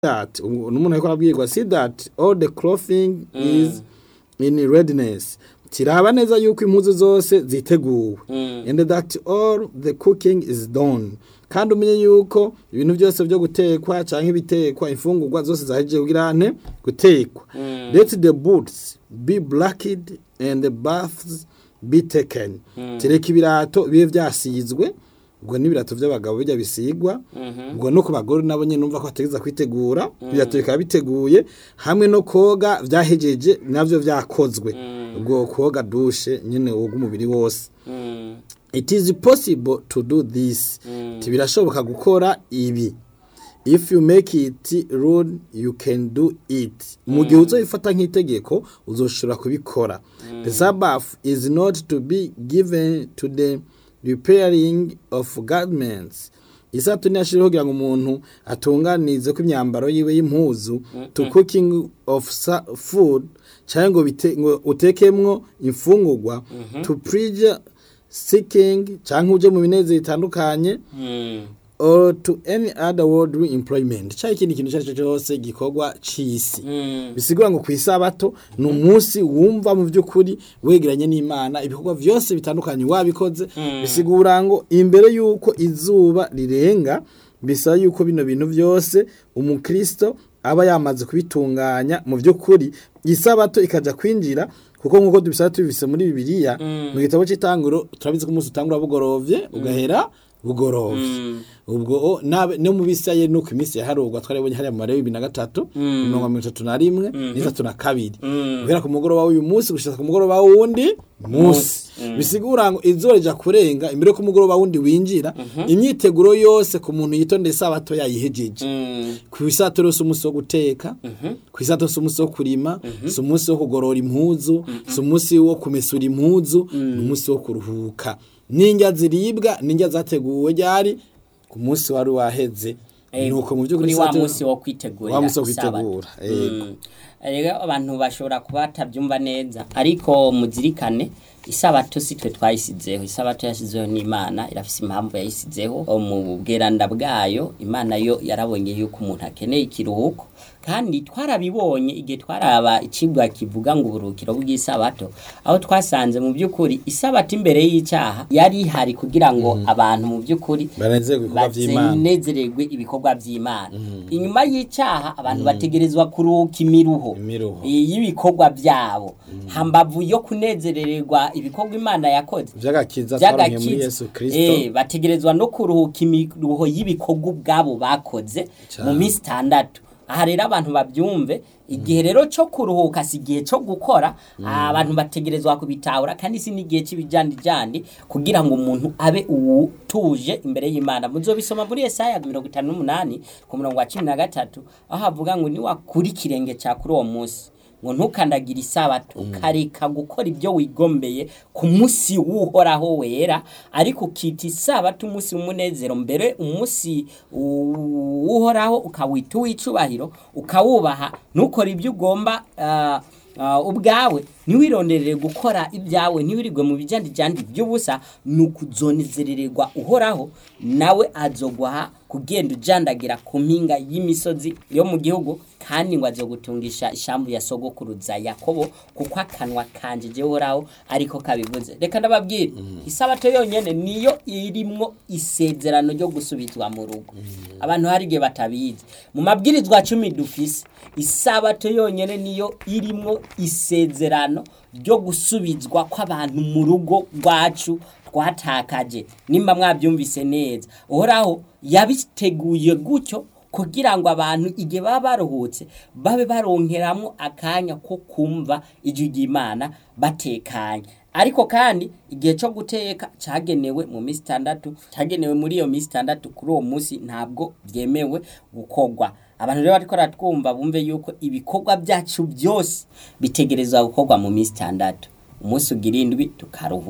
that n'umuntu ariko arabwirwa see that all the clothing is in readiness kiraba neza yuko impuzu zose ziteguwe and that all the cooking is done kandi umenye yuko ibintu byose byo gutekwa canke ibitekwa imfungurwa zose zahejeje kugira nte gutekwa let the boots be blacked and the baths be taken tereka ibirato bibe vyasizwe ubwo n'ibirato by'abagabo bijya bisigwa ubwo no ku bagore nabo nyine numva ko bategeza kwitegura ibirato bikaba biteguye hamwe no koga vyahejeje navyo vyakozwe ubwo koga dushe nyine woga umubiri wose it is possible to do this Ati birashoboka gukora ibi if you make it rule you can do it mu gihe uzoyifata nk'itegeko uzoshobora kubikora the sabbath is not to be given to the repairing of garments isato ntiyashiriho kugira ngo umuntu atunganize ko imyambaro yiwe y'impuzu to cooking of sa- food cyangwa ngo bite- ngo utekemwo imfungurwa to preach seeking cyangwa uje mu binezero bitandukanye or to any other worldly employment cyangwa ikindi kintu icyo ari cyo cyose gikorwa c'isi bisigura ngo ku isabato ni umunsi wumva mu by'ukuri wegeranye n'imana ibikorwa byose bitandukanye wabikoze bisigura ngo imbere y'uko izuba rirenga bisaba yuko bino bintu byose umukristo aba yamaze kubitunganya mu by'ukuri isabato ikajya kwinjira kuko nk'uko tubisaba tubise muri bibiliya mu gitabo cy'itanguro turabizi ko umunsi utangura bugorovye ugahera bugorovye ubwo o, nabe no mu bisaye nuko iminsi yaharugwa twarabonye hariya mu mare bibiri na gatatu mirongo mirongo itatu na rimwe n'itatu na kabiri guhera ku mugoroba w'uyu munsi gushika ku mugoroba w'uwundi munsi bisigura ngo izuba rija kurenga imbere ko umugoroba wundi winjira imyiteguro yose ku muntu yitondeye isabato yayihejeje ku isato rero si umunsi wo guteka ku isato si umunsi wo kurima si umunsi wo kugorora impuzu si umunsi wo kumesura impuzu ni umunsi wo kuruhuka n'indya ziribwa n'indya zateguwe ryari ku munsi wari waheze nuko mu by'ukuri kuri wa isato- munsi wo kwitegurira wa munsi wo isabato. kwitegura yego Mm. rero abantu bashobora kuba batabyumva neza ariko muzirikane isabato si twe twayisizeho isabato yashyizeho n'imana irafise impamvu yayisizeho mu bweranda bwayo imana yo yarabonye yuko umuntu akeneye ikiruhuko kandi twarabibonye igihe twaraba icibwa kivuga ngo uburuhukiro bw'isabato aho twasanze mu by'ukuri isabato imbere y'icyaha yari ihari kugira ngo abantu mu by'ukuri banezerwe ibikorwa by'imana banezererwe ibikorwa by'imana inyuma y'icyaha abantu bategerezwa kuruhuka imiruho Imiruho. eh, y'ibikorwa byabo hambavu yo kunezerererwa ibikorwa imana yakoze by'agakiza twaronke muri by'agakiza yesu kirisito eh, bategerezwa no kuruhuka imiruho y'ibikorwa ubwabo bakoze mu minsi itandatu aha rero abantu babyumve igihe rero cyo kuruhuka si igihe cyo gukora abantu bategerezwa kubitahura kandi si n'igihe cy'ibijandijandi kugira ngo umuntu abe uwutuje imbere y'imana muzobisoma muri Yesaya mirongo itanu n'umunani ku murongo wa cumi na gatatu aho havuga ngo niwakura ikirenge cya kuri uwo munsi ngo ntukandagire isabato ukareka gukora ibyo wigombeye ku munsi w'uhoraho wera ariko ukita isabato umunsi w'umunezero mbere umunsi w'uhoraho ukawita uw'icubahiro ukawubaha ntukore ibyo ugomba ah, ah, ubwawe ntiwironderere gukora ibyawe ntiwirirwe mu bijandijandi by'ubusa ni ukuzonezerererwa uhoraho nawe azogwaha kugenda ujandagira ku mpinga y'imisozi yo mu gihugu kandi ngo azogutungisha ishambu ya sogokuruza yakobo kuko akanwa kanje jewe uhoraho ariko kabivuze reka ndababwire isabato yonyene niyo irimwo isezerano ryo gusubizwa mu rugo abantu hari igihe batabizi mu mabwirizwa cumi dufise isabato yonyene niyo irimwo isezerano ryo gusubizwa kw'abantu mu rugo rwacu twatakaje nimba mwabyumvise neza uhoraho yabiteguye gutyo kugira ngo abantu igihe baba baruhutse babe baronkeramwo akanya ko kumva ijwi ry'imana batekanye ariko kandi igihe cyo guteka cyagenewe mu minsi itandatu cyagenewe muri iyo minsi itandatu kuri uwo munsi ntabwo byemewe gukorwa abantu rero bariko baratwumva bumve yuko ibikorwa byacu byose bitegerezwa gukorwa mu minsi itandatu umunsi ugira indwi tukaruhuka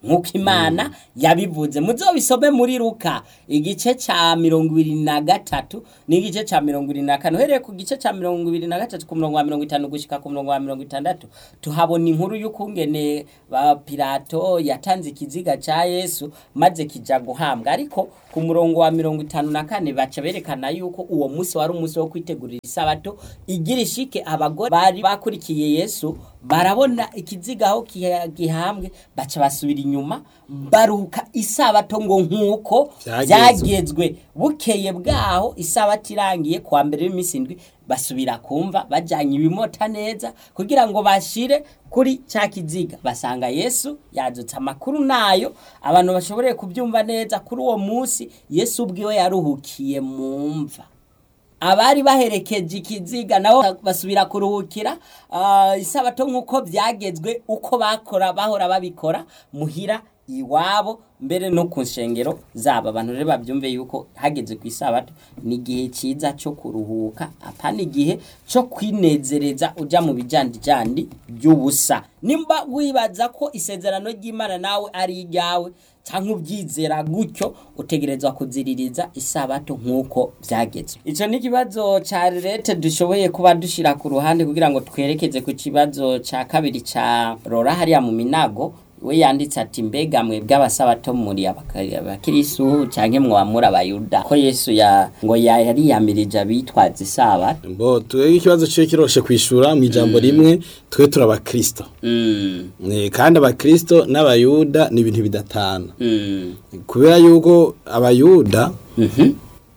nk'uko imana yabivuze muzobisome muri ruka igice ca mirongo ibiri na gatatu n'igice ca mirongo ibiri na kane uhereye ku gice ca mirongo ibiri na gatatu ku murongo wa mirongo itanu gushika ku murongo wa mirongo itandatu tuhabona inkuru y'ukungene ba pilato yatanze ikiziga ca yesu maze kija guhambwa ariko ku murongo wa mirongo itanu na kane baca berekana yuko uwo munsi wari umunsi wo kwitegurira isabato igira ishike abagore bari bakurikiye yesu barabona ikiziga aho kiha- gihambwe baca basubira inyuma baruka isabato ngo nk'uko Vyagezwe. byagezwe bukeye bwaho isabato irangiye kuwa mbere w'iminsi indwi basubira kumva bajyanye ibimota neza kugira ngo bashire kuri cya kiziga basanga yesu yadutse amakuru nayo abantu bashoboreye kubyumva neza kuri uwo munsi yesu ubwiwe yaruhukiye mu mva abari baherekeje ikiziga nabo basubira kuruhukira ah, isabato nk'uko byagezwe uko bakora bahora babikora muhira iwabo mbere no ku nshengero zabo abantu rero babyumve yuko hageze ku isabato ni igihe cyiza cyo kuruhuka apana igihe cyo kwinezereza ujya mu bijandijandi by'ubusa nimba wibaza ko isezerano ry'imana nawe ari iryawe cyangwa ubyizera gutyo utegerezwa kuziririza isabato nk'uko byagezwe icyo ni ikibazo cya leta dushoboye kuba dushyira ku ruhande kugira ngo twerekeze ku kibazo cya kabiri cya rora hariya mu minago we yanditse ati mbega mwe bw'abasabato muri abaka- abakirisu cyangwa mwamura abayuda ko yesu ya ngo ya- yari yamirije abitwaza isabato mbo twebwe ikibazo cyo kiroshe kwishura mu ijambo rimwe twe turi abakristo Mm, Eh, kandi abakristo n'abayuda ni ibintu bidatana mm, kubera yuko abayuda mhm.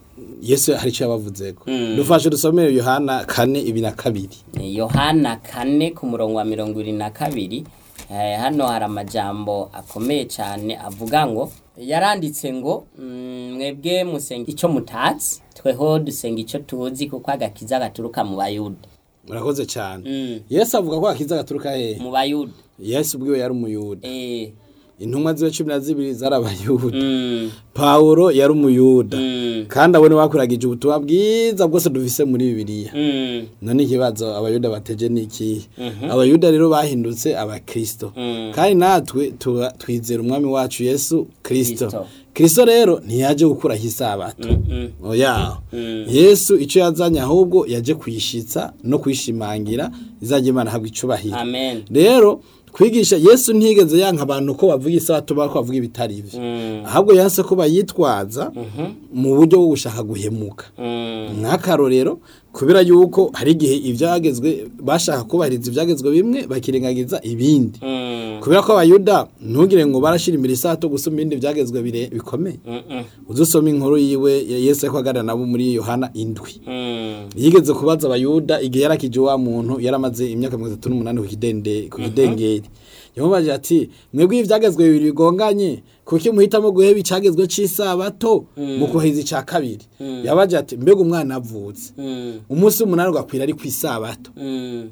yesu hari icyo yabavuzeko Mm. dufashe dusomere yohana kane ibi na kabiri yohana kane ku murongo wa mirongo irindwi na kabiri eh, hano hari amajambo akomeye cyane avuga ngo yaranditse ngo mm, mwebwe musenga icyo mutatsi tweho dusenga icyo tuzi kuko agakiza gaturuka mu bayuda murakoze cyane Mm, yesu avuga ko akiza gaturuka hehe mu bayuda yesu ubwiwe yari umuyuda eh, intumwa ziwe cumi na zibiri zari abayuda mm, pawulo yari umuyuda mm, kandi abone bakuragije ubutumwa bwiza bwose dufise muri bibiliya mm, none ikibazo abayuda bateje ni ikihe Mhm. abayuda rero bahindutse abakristo Mm. kandi natwe tuba- twizera umwami wacu yesu kristo Kristo. kristo rero ntiyaje gukuraho isabato mm, mm, oya Mm. yesu icyo yazanye ahubwo yaje kuyishitsa no kuyishimangira izajya imana habwa icubahiro amen rero kwigisha yesu ntigeze yanka abantu ko bavuga isabato bako bavuga ibitari ivyo Mm, ahubwo yanse ko bayitwaza mu buryo bwo gushaka guhemuka mm, nk'akarorero kubera yuko hari igihe ibyagezwe bashaka kubahiriza ibyagezwe bimwe bakirengagiza ibindi mm, kubera ko abayuda ntugire ngo barashyira imbere isato gusoma ibindi byagezwe bire- bikomeye mm, mm, uzusoma inkuru yiwe ya yesu ariko aganira nabo muri yohana indwi mm, yigeze kubaza abayuda igihe yarakije wa muntu yaramaze imyaka mirongo itatu n'umunani ku kidende- ku kidengeri yamubaje ati mwebwe ibi byagezwe bibiri bigonganye kuki muhitamo guheba icagezwe c'isabato mu kuhiza ica kabiri yabaje ati mbega umwana avutse mm, umunsi w'umunani ugakwira ari ku isabato mm,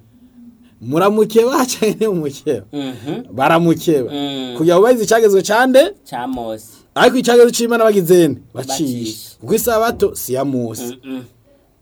muramukeba canke umukeba mhm, baramukeba Mm. kugira ngo bahize icagezwe cande ca mose ariko icagezwe c'imana bagizene bacishe Bacishe. kuko isabato si ya mose Mm, mm,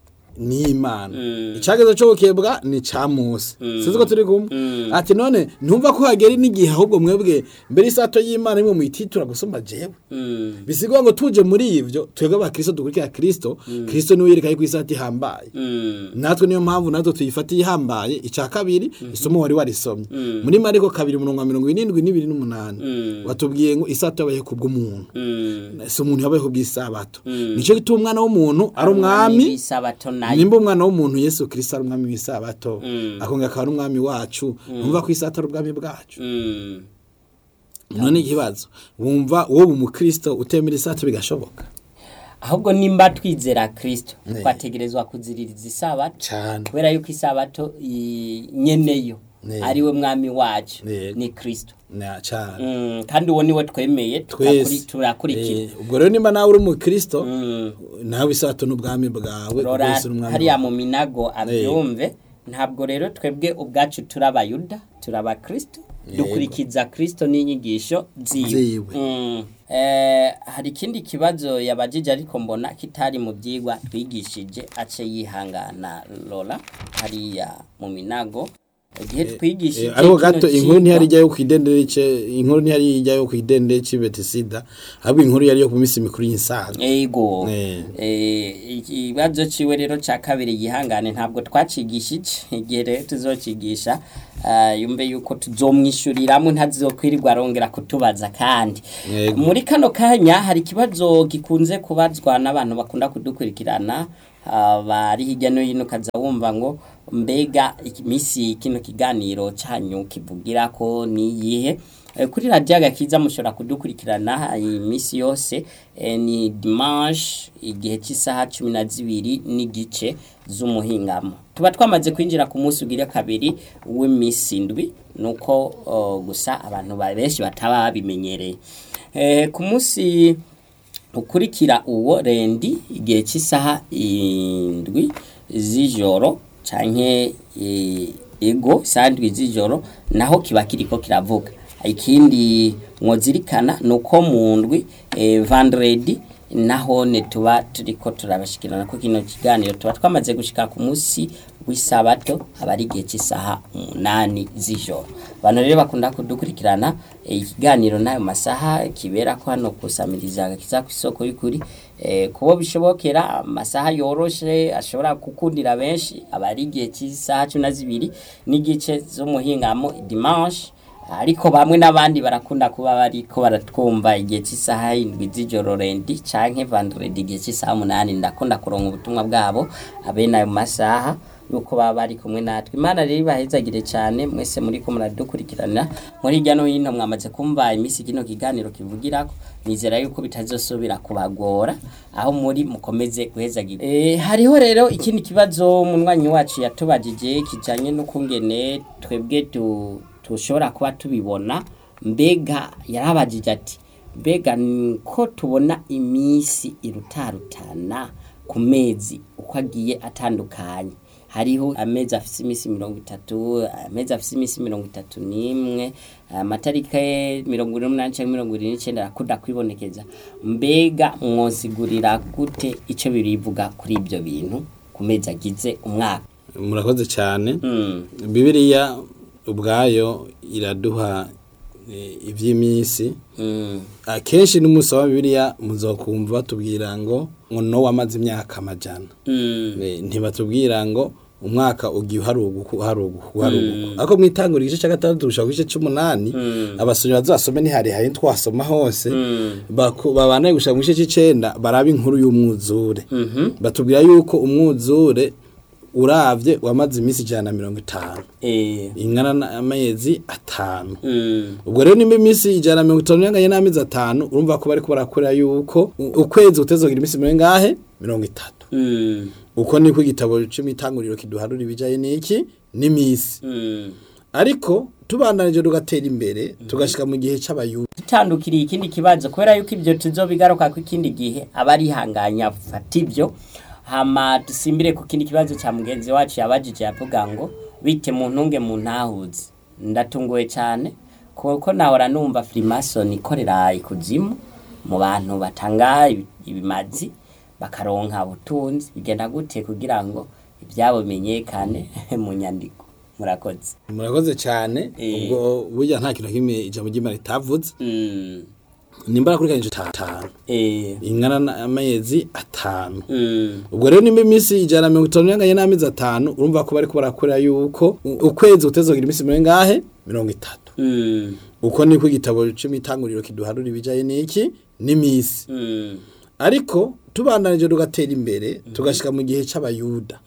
ni imana Mm. icagezwe cyo gukebwa ni ca mose sinzi ko turi kumwe Mm. ati none ntumva ko hagera n'igihe ahubwo mwebwe mbere isato y'imana imwe muyititura gusumba jewe mm, bisigwa ngo tuje muri ivyo twebwe abakristo dukurikira kristo kristo niwe yereka yuko isato ihambaye mm, natwe niyo mpamvu natwe tuyifatiye ihambaye ica kabiri isomo wari warisomye muri mariko kabiri umurongo wa mirongo irindwi n'ibiri n'umunani Mm. watubwiye ngo isato yabayeho kubw'umuntu mm. si umuntu yabayeho bw'isabato nico gituma umwana w'umuntu ari umwami w'isabato nayo nimba umwana w'umuntu yesu kirisito ari umwami w'isabato Mm. akongera akaba ari umwami wacu numva ko isato ari ubwami bwacu Mm. none ikibazo wumva uwo umukristo utemera isato bigashoboka ahubwo nimba twizera kristo Ne. twategerezwa kuziririza isabato cyane kubera yuko isabato i- nyeneyo Ne. ariwe mwami wacu Yego. ni kristo na cyane Mm, kandi uwo niwe twemeye turakuri- twese turakurikira Eh, ubwo rero nimba nawe uri umukristo Mm. nawe isato n'ubwami bwawe rora rwose uri umwami hariya wawe. mu minago abyumve ntabwo rero twebwe ubwacu turi abayuda turi abakristo dukurikiza kristo n'inyigisho ziwe Ziwe. Mm. Eh, hari ikindi kibazo yabajije ariko mbona kitari mu byigwa twigishije ace yihangana rora hariya mu minago igihe twigishije Eh, ariko kino gato inkuru cigwa- ntiyari ijyayo ku idendere ce inkuru ntiyari ijyayo ku idendere c'Betisida ahubwo inkuru yari yo ku minsi mikuru y'insaga ego Eh. Eh, ikibazo ciwe rero ca kabiri gihangane ntabwo twacigishije igihe rero tuzocigisha ah, yumve yuko tuzomwishuriramwe ntazokwirirwa arongera kutubaza kandi Yego. muri kano kanya hari ikibazo gikunze kubazwa n'abantu bakunda kudukurikirana ah, bari hirya no hino ukaza wumva ngo mbega iminsi kino kiganiro canyu kivugira ko niyihe Eh, kuri radiyo agakiza mushobora kudukurikirana iminsi yose eh, ni dimanche igihe cy'isaha cumi na zibiri n'igice z'umuhingamo tuba twamaze kwinjira ku munsi ugira kabiri w'iminsi indwi nuko oh, gusa abantu ba- benshi bataba babimenyereye Eh, ku munsi ukurikira uwo rendi igihe cy'isaha indwi z'ijoro canke eh, ego isaha ndwi z'ijoro naho kiba kiriko kiravuga ikindi mwozirikana nuko mu ndwi eh, vendredi naho ne tuba turiko turabashikirana ko kino kiganiro tuba twamaze gushika ku munsi w'isabato aba ari igihe cy'isaha umunani z'ijoro abantu rero bakunda kudukurikirana eh, ikiganiro n'ayo masaha kibera ko hano kusamiriza agakiza ku isoko y'ukuri eh, kubo bishobokera amasaha yoroshe ashobora gukundira benshi aba ari igihe cy'isaha cumi na zibiri n'igice z'umuhingamo dimanche ariko bamwe n'abandi barakunda kuba bariko baratwumva igihe cy'isaha indwi z'ijoro rendi canke vendredi igihe cy'isaha umunani ndakunda kuronka ubutumwa bwabo abene ayo masaha yuko baba bari kumwe natwe imana rero ibahezagire cyane mwese muri ko muradukurikirana muri hirya no hino mwamaze kumva iminsi kino kiganiro kivugirako nizera yuko bitazosubira kubagora aho muri mukomeze guhezagira e, hariho rero ikindi kibazo munywanyi wacu yatubajije kijanye n'ukungene twebwe tu tushobora kuba tubibona mbega yarabajije ati mbega ni ko tubona iminsi irutarutana ku mezi uko agiye atandukanye hariho amezi afise iminsi mirongo itatu amezi afise iminsi mirongo itatu n'imwe amatariki mirongo ine n'umunani cyangwa mirongo irindwi n'icyenda arakunda kwibonekeza mbega mwosigurira gute icyo birivuga kuri ibyo bintu ku mezi agize umwaka murakoze cyane Mm. bibiliya ubwayo iraduha eh, iby'iminsi Mm. akenshi n'umunsi wa bibiliya muzokumva batubwira ngo ngo no wamaze imyaka amajana Mm. Eh, ntibatubwira ngo umwaka ugiye uharuguka uharuguka uharuguka ariko mu itangura igice cya gatandatu gushaka ku gice c'umunani abasomyi bazasome ntiharihari twasoma hose baku- babanaye gushaka mu gice c'icenda baraba inkuru y'umwuzure Mhm. batubwira yuko umwuzure uravye wamaze iminsi ijana na mirongo itanu Eh. ingana n'amezi atanu Mm. ubwo rero nimba iminsi ijana na mirongo itanu yanganye n'amezi atanu urumva ko bariko barakorera yuko u- ukwezi kutezogira iminsi mirongo ingahe mirongo itatu Mm. uko niko igitabo cy'imitanguriro kiduharura ibijaye n'iki n'imisi Mm. ariko tubandanije tugatera imbere tugashika mu gihe c'abayuda dutandukiriye ikindi kibazo kubera yuko ibyo tuzobigaruka ku ikindi gihe aba arihanganya fata ibyo hama dusimbire ku kindi kibazo cya mugenzi wacu yabajije yavuga ngo bite mu ntunge mu ntahuzi ndatunguwe cyane kuko nahora numva firimasoni ikorera ikuzimu mu bantu batanga ibi- ibimazi bakaronka ubutunzi bigenda gute kugira ngo ibyabo bimenyekane mu nyandiko murakoze murakoze cyane Eh. ubwo burya nta kintu na kimwe ijambo ry'imana ritavuze Mm. nimba nakurikanije atanu Eh. ingana n'amezi atanu Mm. ubwo rero nimba iminsi ijana na mirongo itanu yanganye n'amezi atanu urumva ko bariko barakorera yuko u- ukwezi kutezogira iminsi mirongo ingahe mirongo itatu Mm. uko niko igitabo cy'imitanguriro kiduharura ibijaye n'iki n'imisi Mm. ariko tubandanije tugatera imbere tugashika mu gihe c'abayuda